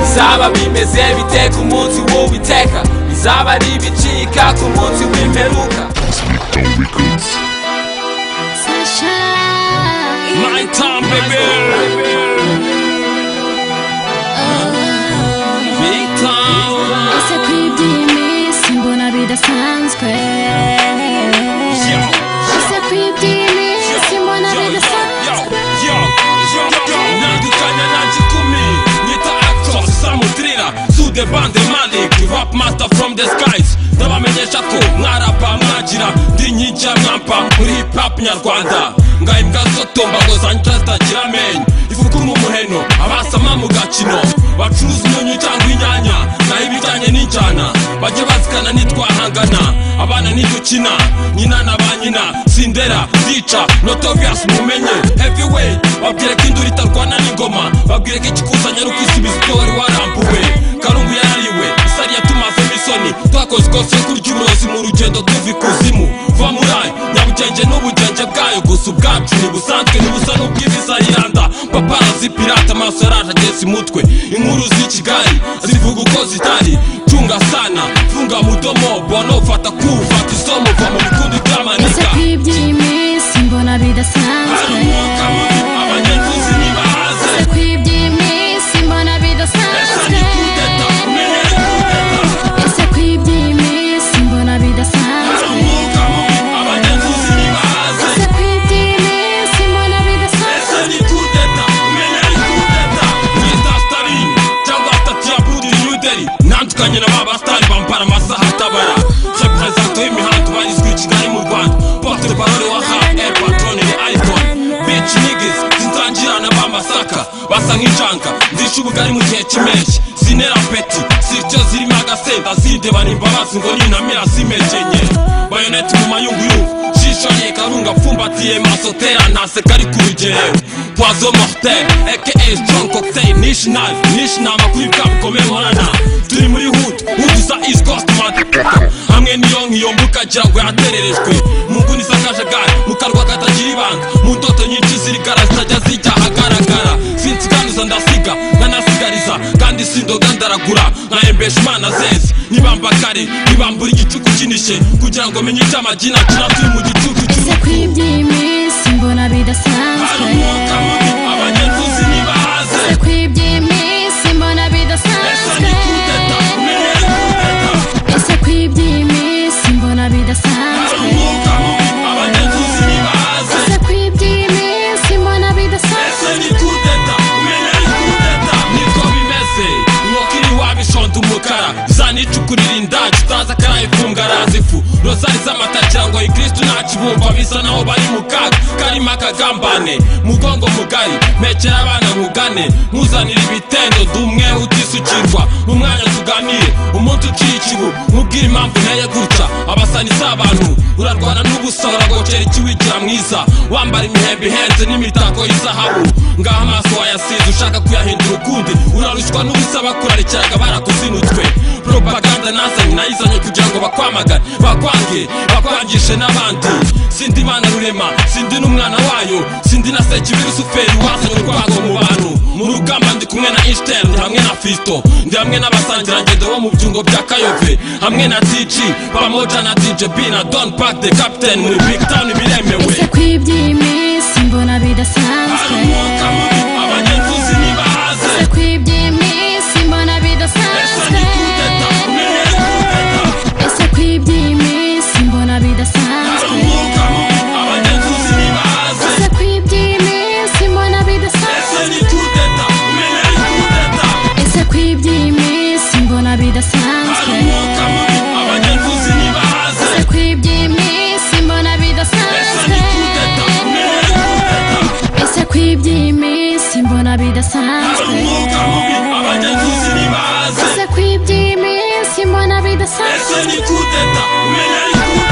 bizaba bimeze bite ku munsi w'uwiteka bizaba ari ibicika ku munsi w'imperuka Sunshine. My time, baby. Big time. Ese kwidimi simbona bidasanzwe Ese kwidimi simbona bidasanzwe From the skies ndabamenyesha ko mwarapa mwagira ndi nyijya mwampa muri hip hop nyarwanda ngaho imbwa zotomba ngo zanjye zitagira amenyo ifukura umuheno abasama mu gakino bacuruza umunyu cyangwa inyanya naho ibijyanye n'injyana bajye bazikana nitwahangana abana nidukina nyina na ba nyina sindera zica notorious mumenye heavyweight babwire ko induru itarwana n'ingoma babwire ko ikikuzanye ari ukwisubiza ibyo wari warambuwe karungu yarariwe isari yatumazemo isoni twakoze ikosa yo kurya uburozi mu rugendo tuva ikuzimu va muri ayo nyabugenge n'ubugenge bwayo gusa ubwacu ntibusanzwe ntibusa n'ubw'ibiza yiranda paparazi pirata amaso yaraje ageze imutwe inkuru z'i kigali zivuga uko zitari cunga sana funga mudomo bono fata kufata isomo va mu bikundi Ese by'amanika kwidimi simbona hari bidasanzwe umwuka mubi abanyagizi ntibahaze Ese kwidimi simbona esa bidasanzwe ni kudeta umenye kudeta Ese kwidimi simbona hari bidasanzwe umwuka mubi abanyagizi ntibahaze Ese kwidimi simbona bidasanzwe Ese ni kudeta, umenya ari kudeta Mwita Staline cyangwa atatu ya Budi New Delhi Nandukanye na ba basitari bambara amasaha atabara Represento y'imihanda ubarizwa i Kigali mu Rwanda Porte de parole wa Rap, El Patron ni Icon Bitch niggas zitangirana b'amasaka Basa nk'injanga, ndisha ubugari mu gihe cy'impeshyi Sinera peti, sirtyo zirimo agasenda Zindebana imbabazi ngo ninamira zimejenye Bayoneti mu mayunguyungu jisho rikarunga apfumbatiye masotera naseka ari ku rugerero poizo mortel aka strong cocktail nishi knife nishi nama kuri bwa bukomeye nkorana turi muri hood hood isa east coast motherfucker hamwe niyo nkiyo mbuka gira ngo yatererejwe mu nguni z'akajagari mu karwa katagira ibanga mu ndoto nyinshi zirigara zitajya zijya ahagaragara sinsiganuza ndasiga nkanasigariza kandi sindoga ndaragura nkahembesha imana zeze nibamba kare nibambura igicuku kinishe kugira ngo menye icyo amagina akina turi mu gicuku Ese cy'urupfu kwidimi simbona hari bidasanzwe umwuka mubi abanyaguzi ntibahaze Ese kwidimi simbona ese ni kudeta bidasanzwe umenye kudeta Ese kwidimi simbona hari bidasanzwe umwuka mubi abanyaguzi ntibahaze Ese kwidimi simbona bidasanzwe ese ni kudeta umenye ari kudeta niko bimeze inkoko iri wabishonda umukara zanicukurira indaci utazi akarayifunga arazifu rozari z'amata cyangwa ikirisitu ntakibumva bisa naho bari mu kaga karimo akagambane mugongo mugari mekera abana nkugane nkuzanira ibitendo dumwe utisukirwa mu mwanya tuganire umunsi uciye ikibu nkubwire impamvu nteye gutya abasani si abantu urarwana n'ubusa uragocera ikiwigira mwiza wambara imihembe ihenze n'imitako y'izahabu ngaho amaso wayasize ushaka kuyahindura ukundi urarushywa n'ubusa bakurarikiraga barakuzinutswe propaganda nazanye nayizanye kugira ngo bakwamagane bakwange bakwangishe n'abandi sindi imana rurema sindi n'umwana wayo sindi na sekibiri usuferi wazanye urwango mu bantu mu rugamba ndi kumwe na Einstein ndi hamwe na Fisto ndi hamwe n'abasangirangendo bo mu byungo bya Kayove hamwe na TG pamoja na DJ B na Don Park the Captain muri Big Town biremewe Ese kwidimi simbona hari bidasanzwe umwuka mubi abanyaguzi ntibahaze Ese kwidimi simbona ese ni bidasanzwe kudeta umenye kudeta Ese kwidimi simbona hari bidasanzwe umwuka mubi abanyaguzi ntibahaze Ese kwidimi simbona bidasanzwe ese ni kudeta umenye ari kudeta Ese kwidimi simbona hari bidasanzwe umwuka mubi abanyaguzi ntibahaze Ese kwidimi simbona ese bidasanzwe ni kudeta umenye ari kudeta Ese kwidimi simbona bidasanzwe umwuka mubi abanyagizi ntibaze Ese kwidimi simbona ese bidasanzwe ni kudeta umenya ari kudeta